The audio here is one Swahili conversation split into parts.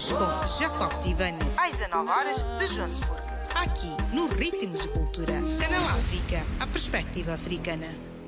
Ritmos com Jacob Tivani, às 19 horas de Joanesburgo. Aqui, no Ritmos de Cultura. Canal África, a perspectiva africana.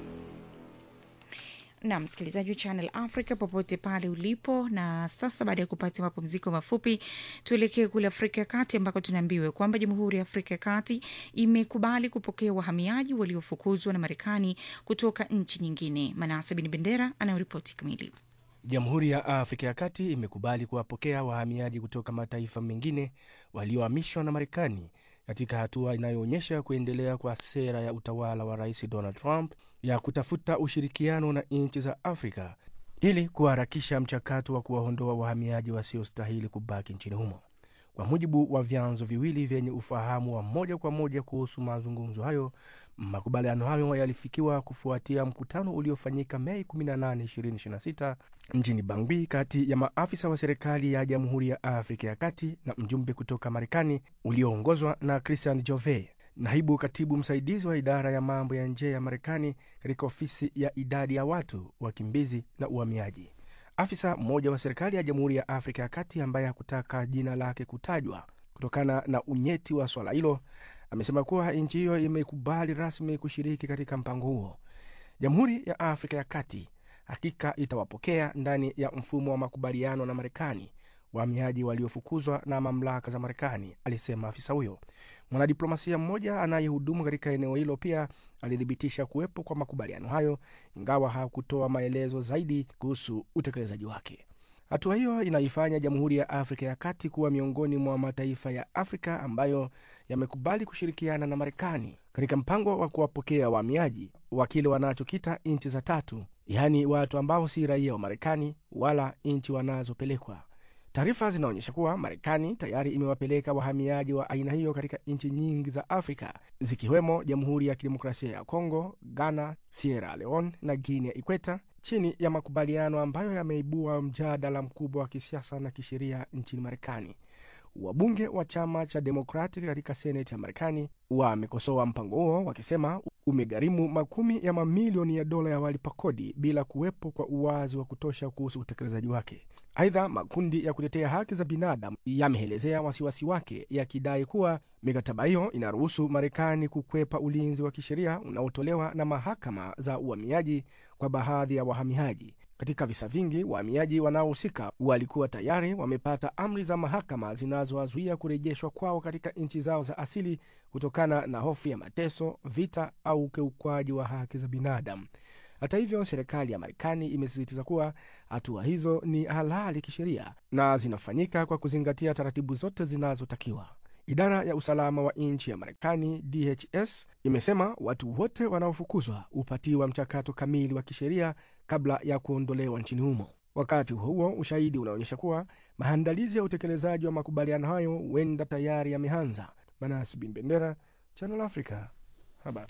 na msikilizaji wa Channel Africa popote pale ulipo. Na sasa baada ya kupata mapumziko mafupi, tuelekee kule Afrika ya Kati ambako tunaambiwa kwamba Jamhuri ya Afrika ya Kati imekubali kupokea wahamiaji waliofukuzwa na Marekani kutoka nchi nyingine. Manase Bin Bendera anayoripoti kamili. Jamhuri ya Afrika ya Kati imekubali kuwapokea wahamiaji kutoka mataifa mengine waliohamishwa na Marekani katika hatua inayoonyesha kuendelea kwa sera ya utawala wa Rais Donald Trump ya kutafuta ushirikiano na nchi za Afrika ili kuharakisha mchakato wa kuwaondoa wahamiaji wasiostahili kubaki nchini humo. Kwa mujibu wa vyanzo viwili vyenye ufahamu wa moja kwa moja kuhusu mazungumzo hayo, makubaliano hayo yalifikiwa kufuatia mkutano uliofanyika Mei 18, 2026 mjini Bangui kati ya maafisa wa serikali ya Jamhuri ya Afrika ya Kati na mjumbe kutoka Marekani ulioongozwa na Christian Jove, naibu katibu msaidizi wa idara ya mambo ya nje ya Marekani katika ofisi ya idadi ya watu, wakimbizi na uhamiaji. Afisa mmoja wa serikali ya Jamhuri ya Afrika ya Kati ambaye hakutaka jina lake kutajwa kutokana na unyeti wa swala hilo amesema kuwa nchi hiyo imekubali rasmi kushiriki katika mpango huo. Jamhuri ya Afrika ya Kati hakika itawapokea ndani ya mfumo wa makubaliano na Marekani wahamiaji waliofukuzwa na mamlaka za Marekani, alisema afisa huyo. Mwanadiplomasia mmoja anayehudumu katika eneo hilo pia alithibitisha kuwepo kwa makubaliano hayo, ingawa hakutoa maelezo zaidi kuhusu utekelezaji wake. Hatua hiyo inaifanya Jamhuri ya Afrika ya Kati kuwa miongoni mwa mataifa ya Afrika ambayo yamekubali kushirikiana na Marekani katika mpango wa kuwapokea wahamiaji wa kile wanachokita nchi za tatu, yaani watu ambao si raia wa Marekani wala nchi wanazopelekwa. Taarifa zinaonyesha kuwa Marekani tayari imewapeleka wahamiaji wa aina hiyo katika nchi nyingi za Afrika zikiwemo Jamhuri ya Kidemokrasia ya Kongo, Ghana, Sierra Leone na Guinea Ikweta, chini ya makubaliano ambayo yameibua mjadala mkubwa wa kisiasa na kisheria nchini Marekani. Wabunge wa chama cha Democratic katika seneti ya Marekani wamekosoa mpango huo wakisema umegharimu makumi ya mamilioni ya dola ya walipa kodi bila kuwepo kwa uwazi wa kutosha kuhusu utekelezaji wake. Aidha, makundi ya kutetea haki za binadamu yameelezea wasiwasi wake yakidai kuwa mikataba hiyo inaruhusu Marekani kukwepa ulinzi wa kisheria unaotolewa na mahakama za uhamiaji kwa baadhi ya wahamiaji. Katika visa vingi, wahamiaji wanaohusika walikuwa tayari wamepata amri za mahakama zinazowazuia kurejeshwa kwao katika nchi zao za asili kutokana na hofu ya mateso, vita au ukiukwaji wa haki za binadamu. Hata hivyo, serikali ya Marekani imesisitiza kuwa hatua hizo ni halali kisheria na zinafanyika kwa kuzingatia taratibu zote zinazotakiwa. Idara ya usalama wa nchi ya Marekani, DHS, imesema watu wote wanaofukuzwa hupatiwa mchakato kamili wa kisheria kabla ya kuondolewa nchini humo. Wakati huo huo, ushahidi unaonyesha kuwa maandalizi ya utekelezaji wa makubaliano hayo huenda tayari yameanza. Manas Bin Bendera, Channel Africa, habari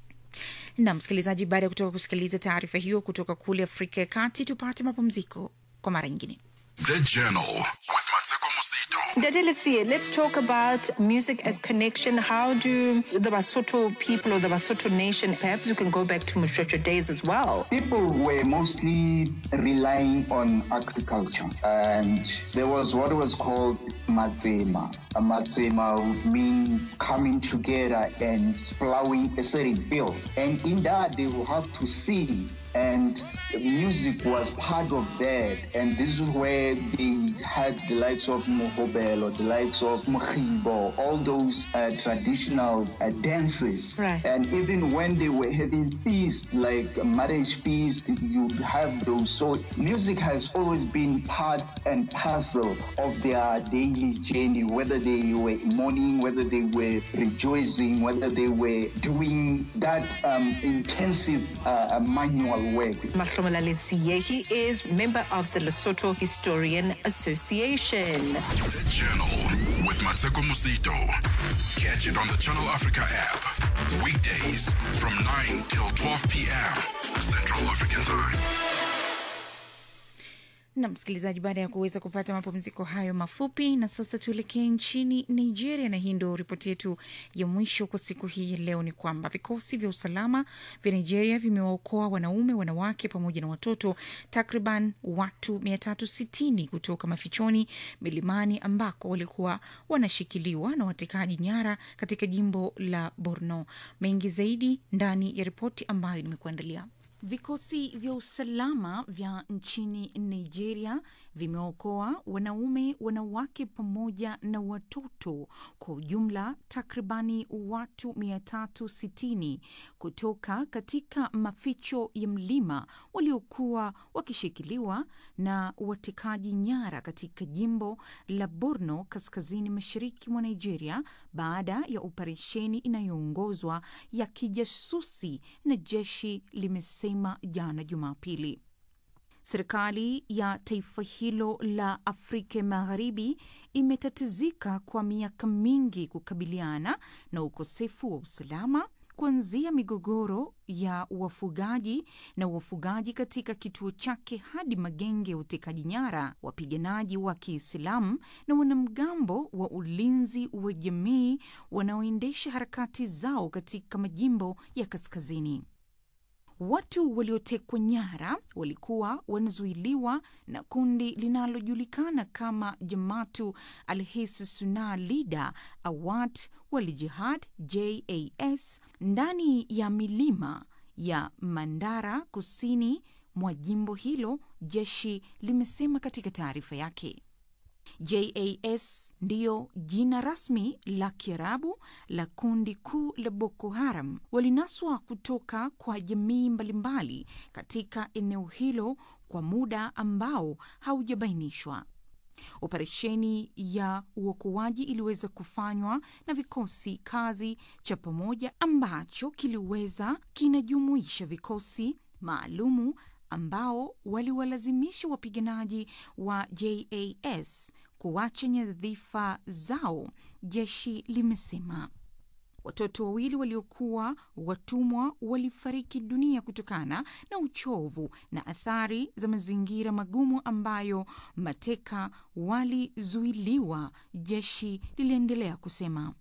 na msikilizaji, baada ya kutoka kusikiliza taarifa hiyo kutoka kule Afrika ya Kati, tupate mapumziko kwa mara nyingine. The Journal with Mateko Musito. Dade, let's see. Let's talk about music as connection. How do the Basotho people or the Basotho nation, perhaps you can go back to Mushrocha days as well. People were mostly relying on agriculture, and there was what was called matzema. A matzema would mean coming together and plowing a certain field, and in that they will have to sing and music was part of that. And this is where they had the likes of Mohobel or the likes of Mokhibo, all those uh, traditional uh, dances. Right. And even when they were having feasts, like a marriage feast, you have those. So music has always been part and parcel of their daily journey, whether they were mourning, whether they were rejoicing, whether they were doing that um, intensive uh, uh, manual work. Mahlomola Letsiye, he is member of the Lesotho Historian Association. The Journal with Mateko Musito. Catch it on the Channel Africa app. Weekdays from 9 till 12 p.m. Central African Time. na msikilizaji, baada ya kuweza kupata mapumziko hayo mafupi, na sasa tuelekee nchini Nigeria, na hii ndo ripoti yetu ya mwisho kwa siku hii ya leo. Ni kwamba vikosi vya usalama vya Nigeria vimewaokoa wanaume, wanawake pamoja na watoto takriban watu 360 kutoka mafichoni milimani ambako walikuwa wanashikiliwa na watekaji nyara katika jimbo la Borno. Mengi zaidi ndani ya ripoti ambayo nimekuandalia. Vikosi vya usalama vya nchini Nigeria vimeokoa wanaume, wanawake pamoja na watoto kwa ujumla takribani watu 360 kutoka katika maficho ya mlima waliokuwa wakishikiliwa na watekaji nyara katika jimbo la Borno kaskazini mashariki mwa Nigeria baada ya operesheni inayoongozwa ya kijasusi na jeshi limesema jana Jumapili. Serikali ya taifa hilo la Afrika Magharibi imetatizika kwa miaka mingi kukabiliana na ukosefu wa usalama kuanzia migogoro ya wafugaji na wafugaji katika kituo chake hadi magenge ya utekaji nyara, wapiganaji wa Kiislamu na wanamgambo wa ulinzi wa jamii wanaoendesha harakati zao katika majimbo ya kaskazini. Watu waliotekwa nyara walikuwa wanazuiliwa na kundi linalojulikana kama Jamatu Alhisi Suna Lida Awad Walijihad JAS ndani ya milima ya Mandara kusini mwa jimbo hilo, jeshi limesema katika taarifa yake. JAS ndiyo jina rasmi la Kiarabu la kundi kuu la Boko Haram. Walinaswa kutoka kwa jamii mbalimbali katika eneo hilo kwa muda ambao haujabainishwa. Operesheni ya uokoaji iliweza kufanywa na vikosi kazi cha pamoja ambacho kiliweza kinajumuisha vikosi maalumu ambao waliwalazimisha wapiganaji wa JAS kuacha nyadhifa zao, jeshi limesema. Watoto wawili waliokuwa watumwa walifariki dunia kutokana na uchovu na athari za mazingira magumu ambayo mateka walizuiliwa, jeshi liliendelea kusema.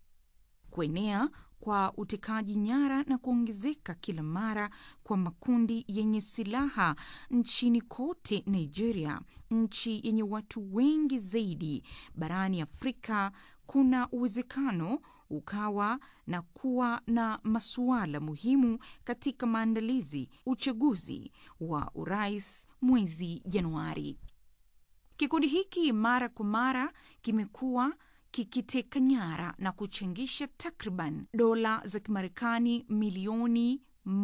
Kuenea kwa utekaji nyara na kuongezeka kila mara kwa makundi yenye silaha nchini kote Nigeria, nchi yenye watu wengi zaidi barani Afrika, kuna uwezekano ukawa na kuwa na masuala muhimu katika maandalizi uchaguzi wa urais mwezi Januari. Kikundi hiki mara kwa mara kimekuwa kikiteka nyara na kuchangisha takriban dola za Kimarekani milioni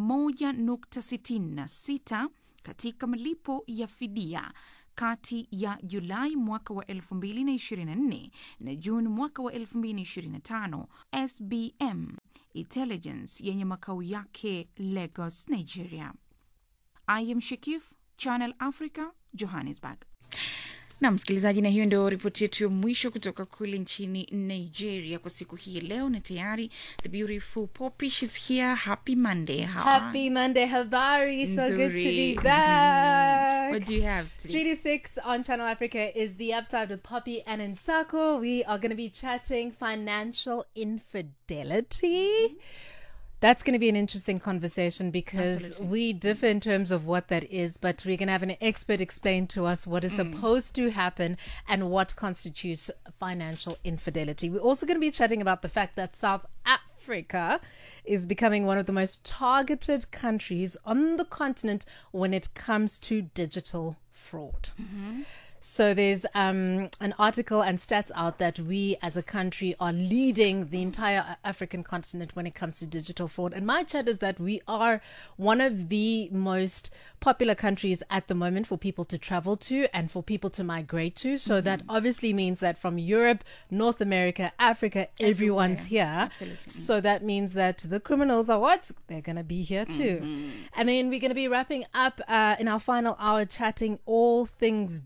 1.66 katika malipo ya fidia kati ya Julai mwaka wa 2024 na Juni mwaka wa 2025. SBM Intelligence yenye makao yake Lagos, Nigeria. I am Shakif, Channel Africa, Johannesburg. na msikilizaji, na hiyo ndio ripoti yetu ya mwisho kutoka kule nchini Nigeria kwa siku hii ya leo, na tayari the beautiful Poppy she's here. Happy Monday. How are Happy Monday, Habari. So good to Nzuri. be back. What do you have today? Three to six on Channel Africa is the upside with Poppy and Nsako. We are going to be chatting financial infidelity. That's going to be an interesting conversation because we differ in terms of what that is, but we're going to have an expert explain to us what is supposed to happen and what constitutes financial infidelity. We're also going to be chatting about the fact that South Africa is becoming one of the most targeted countries on the continent when it comes to digital fraud. So there's um, an article and stats out that we as a country are leading the entire African continent when it comes to digital fraud. And my chat is that we are one of the most popular countries at the moment for people to travel to and for people to migrate to. So that obviously means that from Europe, North America, Africa, everyone's here. Absolutely. So that means that the criminals are what? They're going to be here too. And then we're going to be wrapping up uh, in our final hour chatting all things dating.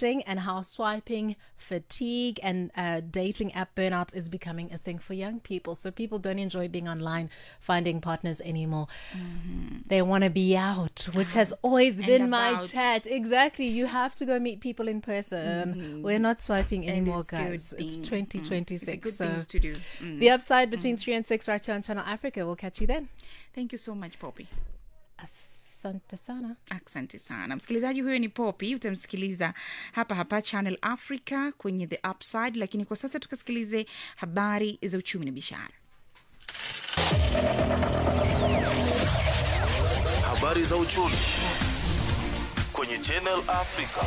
dating and how swiping fatigue and uh, dating app burnout is becoming a thing for young people. So people don't enjoy being online, finding partners anymore. They want to be out, which has always and been my about. chat. Exactly. You have to go meet people in person. We're not swiping And anymore, it's good guys. It's thing. Mm. 2026. It's a good so things to do. Mm. the upside between 3 and 6 right here on Channel Africa. We'll catch you then. Thank you so much Poppy. Asante sana. asante sana msikilizaji huyo ni popi utamsikiliza hapa hapa channel africa kwenye the upside lakini kwa sasa tukasikilize habari za uchumi na biashara Habari za uchumi kwenye Channel Africa.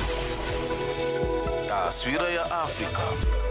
Taswira ya Afrika.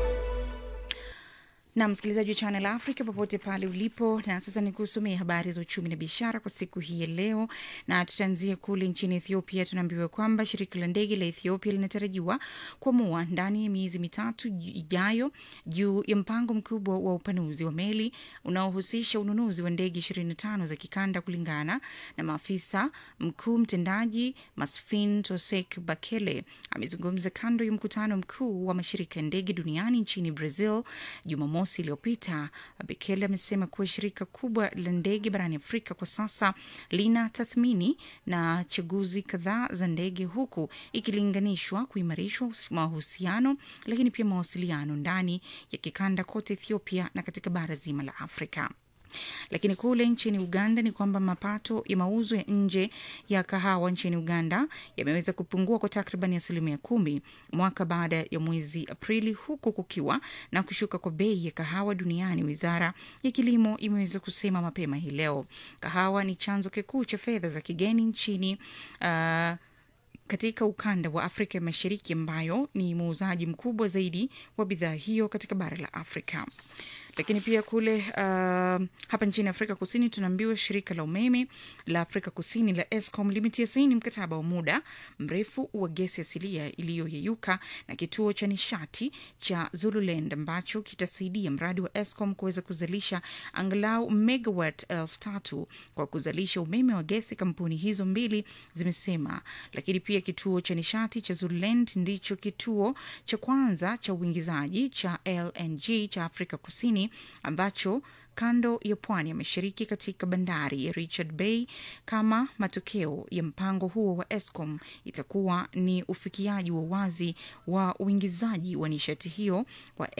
na msikilizaji wa channel africa popote pale ulipo na sasa ni kusomea habari za uchumi na biashara kwa siku hii ya leo na tutaanzia kule nchini ethiopia tunaambiwa kwamba shirika la ndege la ethiopia linatarajiwa kuamua ndani ya miezi mitatu ijayo juu ya mpango mkubwa wa upanuzi wa meli unaohusisha ununuzi wa ndege 25 za kikanda kulingana na maafisa mkuu mtendaji masfin tosek bakele amezungumza kando ya mkutano mkuu wa mashirika ya ndege duniani nchini brazil jumamosi iliyopita bekele amesema kuwa shirika kubwa la ndege barani afrika kwa sasa lina tathmini na chaguzi kadhaa za ndege huku ikilinganishwa kuimarishwa mahusiano lakini pia mawasiliano ndani ya kikanda kote ethiopia na katika bara zima la afrika lakini kule nchini uganda ni kwamba mapato ya mauzo ya nje ya kahawa nchini uganda yameweza kupungua kwa takriban asilimia kumi mwaka baada ya mwezi aprili huku kukiwa na kushuka kwa bei ya kahawa duniani wizara ya kilimo imeweza kusema mapema hii leo kahawa ni chanzo kikuu cha fedha za kigeni nchini uh, katika ukanda wa Afrika ya Mashariki ambayo ni muuzaji mkubwa zaidi wa bidhaa hiyo katika bara la Afrika. Lakini pia kule uh, hapa nchini Afrika Kusini tunaambiwa shirika la umeme la Afrika Kusini la Eskom limetia saini mkataba wa muda mrefu wa gesi asilia iliyoyeyuka na kituo cha nishati cha Zululand ambacho kitasaidia mradi wa Eskom kuweza kuzalisha angalau megawatt elfu tatu kwa kuzalisha umeme wa gesi. Kampuni hizo mbili zimesema, lakini pia kituo cha nishati cha Zululand ndicho kituo cha kwanza cha uingizaji cha LNG cha Afrika Kusini ambacho kando ya pwani ya mashariki katika bandari ya Richard Bay. Kama matokeo ya mpango huo wa Eskom itakuwa ni ufikiaji wa wazi wa uingizaji wa nishati hiyo wa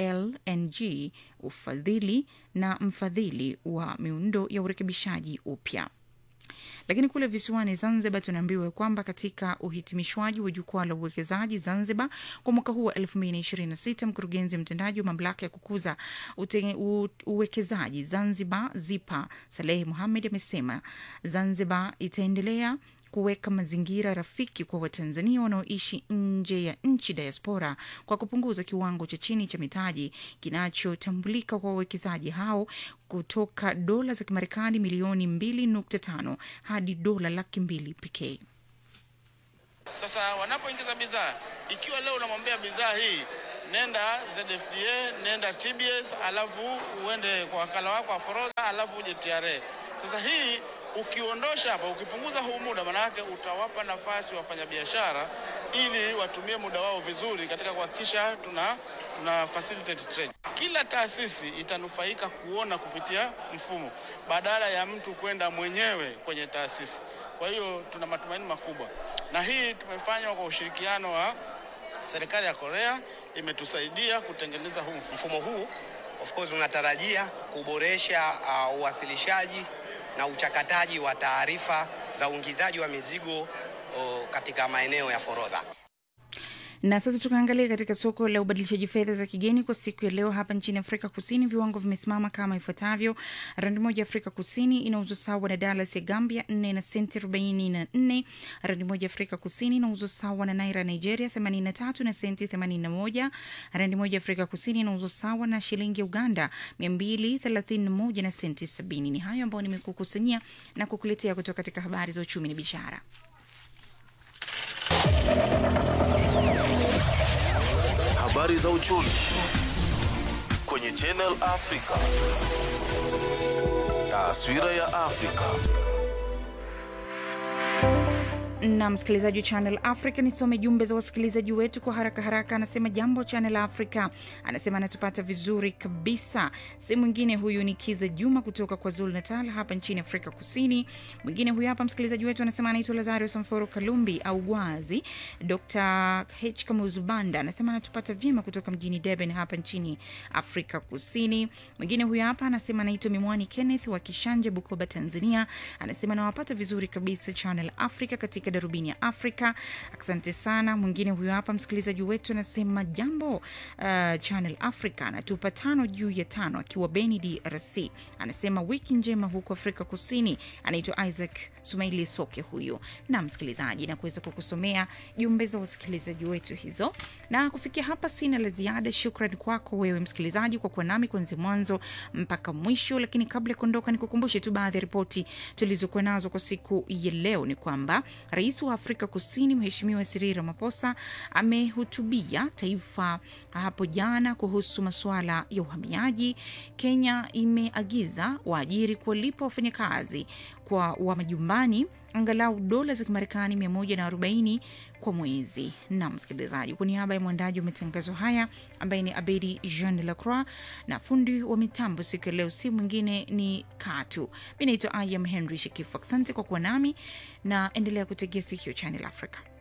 LNG, ufadhili na mfadhili wa miundo ya urekebishaji upya. Lakini kule visiwani Zanzibar tunaambiwa kwamba katika uhitimishwaji wa jukwaa la uwekezaji Zanzibar kwa mwaka huu wa 2026 mkurugenzi mtendaji wa mamlaka ya kukuza ute, u, uwekezaji Zanzibar ZIPA Salehi Muhamed amesema Zanzibar itaendelea kuweka mazingira rafiki kwa Watanzania wanaoishi nje ya nchi diaspora kwa kupunguza kiwango cha chini cha mitaji kinachotambulika kwa wawekezaji hao kutoka dola za Kimarekani milioni 2.5 hadi dola laki mbili pekee. Sasa wanapoingiza bidhaa, ikiwa leo unamwambia bidhaa hii nenda ZFDA, nenda TBS, alafu uende kwa wakala wako wa forodha, alafu uje TRA. Sasa hii ukiondosha hapa, ukipunguza huu muda, maanake utawapa nafasi wafanyabiashara ili watumie muda wao vizuri katika kuhakikisha tuna, tuna facilitate trade. Kila taasisi itanufaika kuona kupitia mfumo badala ya mtu kwenda mwenyewe kwenye taasisi. Kwa hiyo tuna matumaini makubwa, na hii tumefanywa kwa ushirikiano wa serikali ya Korea, imetusaidia kutengeneza huu mfumo. Mfumo huu of course unatarajia kuboresha uh, uwasilishaji na uchakataji wa taarifa za uingizaji wa mizigo uh, katika maeneo ya forodha. Na sasa tukaangalia katika soko la ubadilishaji fedha za kigeni kwa siku ya leo hapa nchini Afrika Kusini, viwango vimesimama kama ifuatavyo: randi moja ya Afrika Kusini inauzwa sawa na dalas ya Gambia nne na senti arobaini na nne. Randi moja ya Afrika Kusini inauzwa sawa na naira Nigeria themanini na tatu na senti themanini na moja. Randi moja ya Afrika Kusini inauzwa sawa na shilingi ya Uganda mia mbili thelathini na moja na senti sabini. Ni hayo ambayo nimekukusanyia na kukuletea kutoka katika habari za uchumi na biashara. Habari za uchumi kwenye Channel Africa. Taswira ya Afrika. na msikilizaji wa Channel Africa, nisome jumbe za wasikilizaji wetu kwa haraka haraka. Anasema jambo Channel Africa, anasema anatupata vizuri kabisa. Si mwingine huyu ni Kiza Juma kutoka kwa Zulu Natal hapa nchini Afrika Kusini. Mwingine huyu hapa msikilizaji wetu anasema anaitwa Lazario Samforo Kalumbi au Gwazi. Dr H Kamuzubanda anasema anatupata vyema kutoka mjini Durban hapa nchini Afrika Kusini. Mwingine huyu hapa anasema anaitwa Mimwani Kenneth wa Kishanje, Bukoba, Tanzania. Anasema anawapata vizuri kabisa Channel Africa katika darubini ya Afrika. Asante sana. Mwingine huyo hapa msikilizaji wetu anasema jambo, uh, Channel Africa, anatupa tano juu ya tano akiwa Beni, DRC. Anasema wiki njema huko Afrika Kusini. Anaitwa Isaac Sumaili Soke huyu na msikilizaji, na kuweza kukusomea jumbe za wasikilizaji wetu hizo, na kufikia hapa sina la ziada. Shukran kwako wewe msikilizaji kwa kuwa nami kuanzia mwanzo mpaka mwisho, lakini kabla ya kuondoka, nikukumbushe tu baadhi ya ripoti tulizokuwa nazo kwa siku ya leo. Ni kwamba rais wa Afrika Kusini Mheshimiwa Cyril Ramaphosa amehutubia taifa hapo jana kuhusu masuala ya uhamiaji. Kenya imeagiza waajiri kuwalipa wafanyakazi kwa wa majumbani angalau dola za Kimarekani 140 kwa mwezi. Na msikilizaji, kwa niaba ya mwandaji wa matangazo haya ambaye ni Abedi Jean Lacroix na fundi wa mitambo siku ya leo si mwingine ni Katu. Mi naitwa Ayam Henry Shekifu. Asante kwa kuwa nami na endelea kutegea sikio Channel Africa.